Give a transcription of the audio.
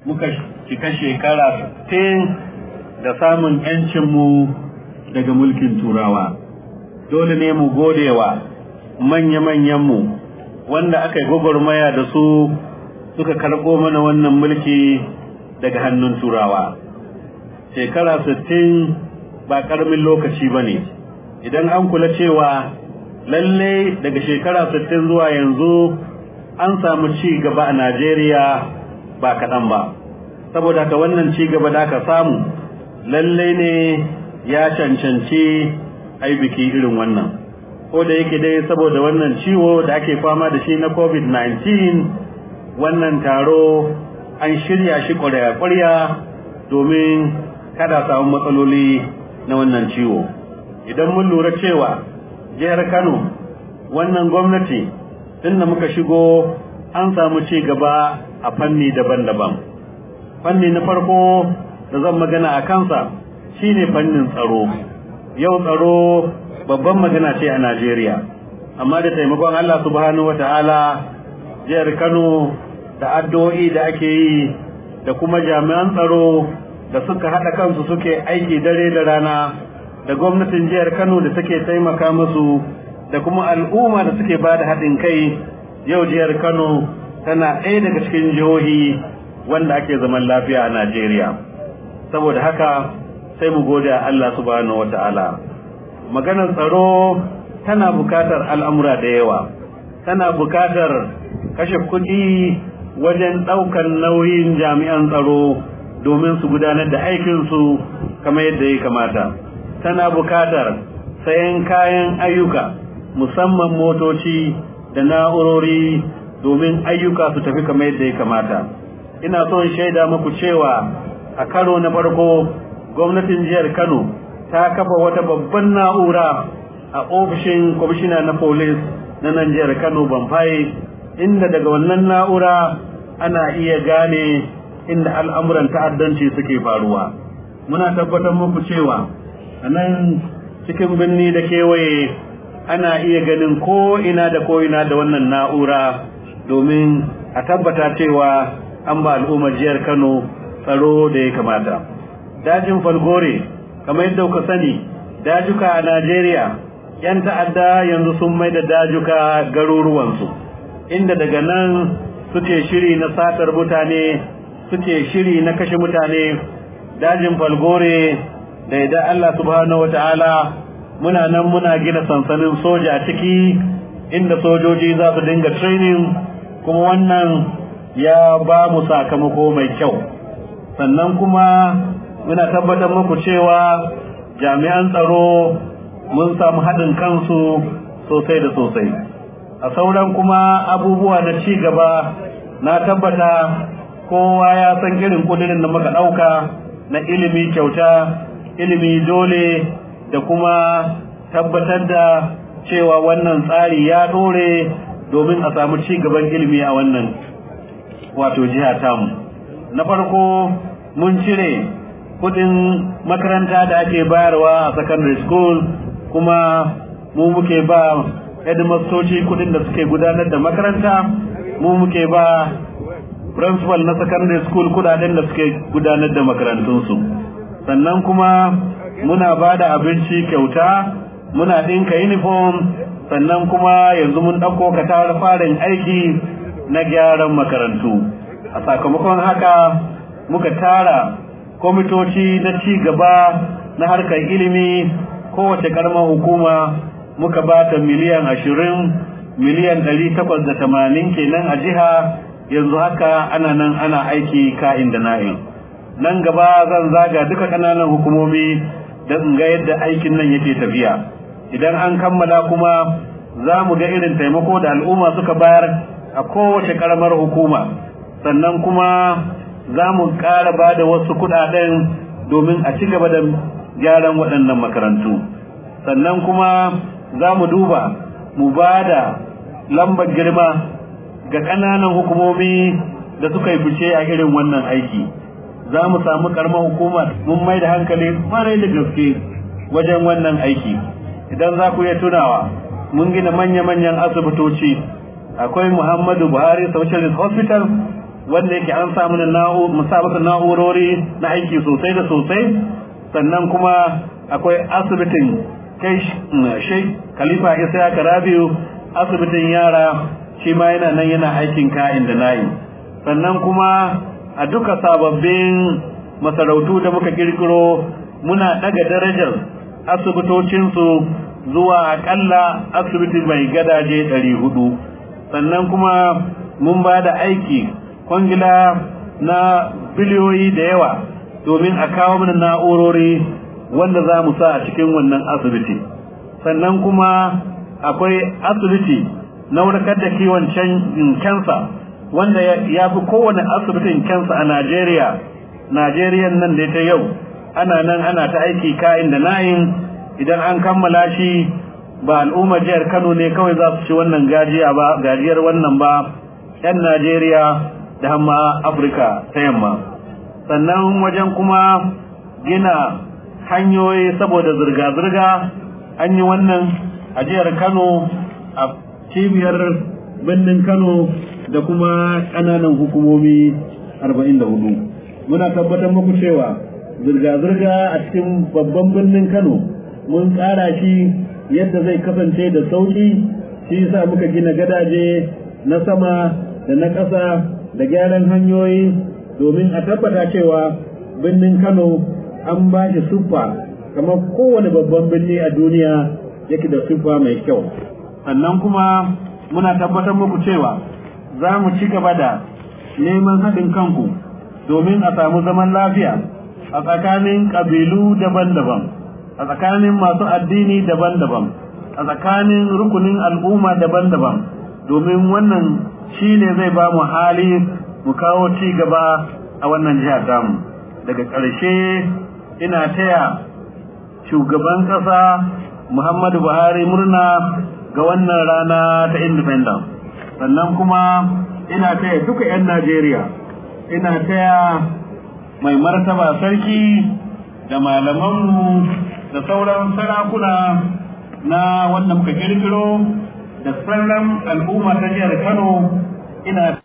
muka cika shekara 60 da samun 'yancinmu daga mulkin turawa dole ne mu godewa manya-manyanmu wanda aka yi gwagwarmaya da su suka karɓo mana wannan mulki daga hannun turawa shekara 60 ba ƙaramin lokaci ba ne idan an kula cewa lalle daga shekara 60 zuwa yanzu an samu ci gaba a najeriya ba kaɗan ba saboda ka wannan ci gaba da aka samu lalle ne ya cancanci ai biki irin wannan ko da yake dai saboda wannan ciwo da ake fama da shi na covid-19 wannan taro an shirya shi ƙwarya-ƙwarya domin kada samu matsaloli na wannan ciwo idan mun lura cewa jihar kano wannan gwamnati tun da muka shigo an samu ci gaba a fanni daban-daban fanni na farko da zan magana a kansa shine fannin tsaro yau tsaro babban magana ce a Najeriya amma da taimakon Allah subhanahu wata'ala jihar Kano da addu'o'i da ake yi da kuma jami'an tsaro da suka haɗa kansu suke aiki dare da rana da gwamnatin jihar Kano da suke taimaka musu da kuma al'umma da suke ba da haɗin kai yau jihar Kano tana ɗaya daga cikin jihohi wanda ake zaman lafiya a Najeriya saboda haka sai mu gode Allah subhanahu wata'ala maganar tsaro tana bukatar al'amura da yawa tana bukatar kashe kuɗi wajen ɗaukar nauyin jami'an tsaro domin su gudanar da aikinsu kamar yadda ya kamata tana bukatar sayan kayan ayyuka musamman motoci da na'urori domin ayyuka su tafi kamar yadda ya kamata ina son shaida muku cewa a karo na farko gwamnatin jihar kano ta kafa wata babban na'ura a ofishin kwamishina na polis na nan jihar kano banfaye inda daga wannan na'ura ana iya gane inda al'amuran ta'addanci suke faruwa muna tabbatar muku cewa a nan cikin birni da kewaye ana iya ganin ko ina da ko ina da wannan na'ura domin a tabbata cewa an ba al'ummar jihar kano tsaro da ya kamata dajin falgore kamar yadda kuka sani dajuka a Najeriya yan ta'adda yanzu sun mai da dajuka garuruwansu inda daga nan suke shiri na satar mutane suke shiri na kashe mutane dajin falgore da idan Allah subhanahu wata'ala muna nan muna gina sansanin soja a ciki inda sojoji za su dinga training kuma wannan ya ba mu sakamako mai kyau sannan kuma muna tabbatar muku cewa jami'an tsaro mun samu haɗin kansu sosai da sosai a sauran kuma abubuwa na ci gaba na tabbata kowa ya san irin kudirin da muka ɗauka na ilimi kyauta ilimi dole da kuma tabbatar da cewa wannan tsari ya ɗore domin a samu ci gaban ilimi a wannan wato jiha tamu na farko mun cire kudin makaranta da ake bayarwa a secondary school kuma mu muke ba headmastoci kudin da suke gudanar da makaranta mu muke ba principal na secondary school kudaden da suke gudanar da makarantunsu sannan kuma muna ba da abinci kyauta muna ɗinka uniform sannan kuma yanzu mun ɗauko katar farin aiki na gyaran makarantu a sakamakon haka muka tara kwamitoci na ci gaba na harkar ilimi kowace karamar hukuma muka ba ta miliyan ashirin miliyan ɗari takwas da tamanin kenan a jiha yanzu haka ana nan ana aiki ka'in da na'in nan gaba zan zaga duka ƙananan hukumomi da in ga yadda aikin nan yake tafiya idan an kammala kuma za mu ga irin taimako da al'umma suka bayar a kowace karamar hukuma sannan kuma za mu ƙara ba da wasu kuɗaɗen domin a ci gaba da gyaran waɗannan makarantu sannan kuma za mu duba mu ba da lambar girma ga ƙananan hukumomi da suka yi fice a irin wannan aiki za mu samu ƙaramar hukuma mun mai da hankali kwarai da gaske wajen wannan aiki idan za ku iya tunawa mun gina manya-manyan asibitoci akwai muhammadu buhari specialist hospital wanda yake an samu musabaka na'urori na aiki sosai da sosai sannan kuma akwai asibitin kai shai khalifa isa karabiyu asibitin yara shi ma yana nan yana aikin ka'in da nayi sannan kuma a duka sababbin masarautu da muka kirkiro muna daga darajar asibitocinsu zuwa akalla asibiti mai gadaje ɗari hudu sannan kuma mun ba da aiki kwangila na biliyoyi da yawa domin a kawo mana na'urori wanda za mu sa a cikin wannan asibiti sannan kuma akwai asibiti na warkar da kiwon kansa wanda ya fi kowane asibitin kansa a najeriya najeriya nan da ta yau ana nan ana ta aiki kayan da na'in idan an kammala shi ba al'ummar jihar kano ne kawai za su ci wannan gajiya ba gajiyar wannan ba 'yan najeriya da hamma afirka ta yamma sannan wajen kuma gina hanyoyi saboda zirga-zirga an yi wannan a jihar kano a cibiyar birnin kano da kuma ƙananan hukumomi 44 muna tabbatar muku cewa zirga-zirga a cikin babban birnin kano mun tsara shi yadda zai kasance da sauƙi shi yasa muka gina gadaje na sama da na ƙasa da gyaran hanyoyi domin a tabbata cewa birnin Kano an ba shi siffa kamar kowane babban birni a duniya yake da siffa mai kyau sannan kuma muna tabbatar muku cewa za mu ci gaba da neman haɗin kanku domin a samu zaman lafiya a tsakanin ƙabilu daban-daban a tsakanin masu addini daban-daban a tsakanin rukunin al'umma daban-daban domin wannan shi ne zai ba mu hali mu kawo ci gaba a wannan jihar tamu daga ƙarshe ina taya shugaban ƙasa muhammadu buhari murna ga wannan rana ta independence sannan kuma ina taya duka 'yan najeriya ina taya mai martaba sarki da malamanmu da sauran sarakuna na wanda muka kirkiro da sauran al'umma ta jihar kano ina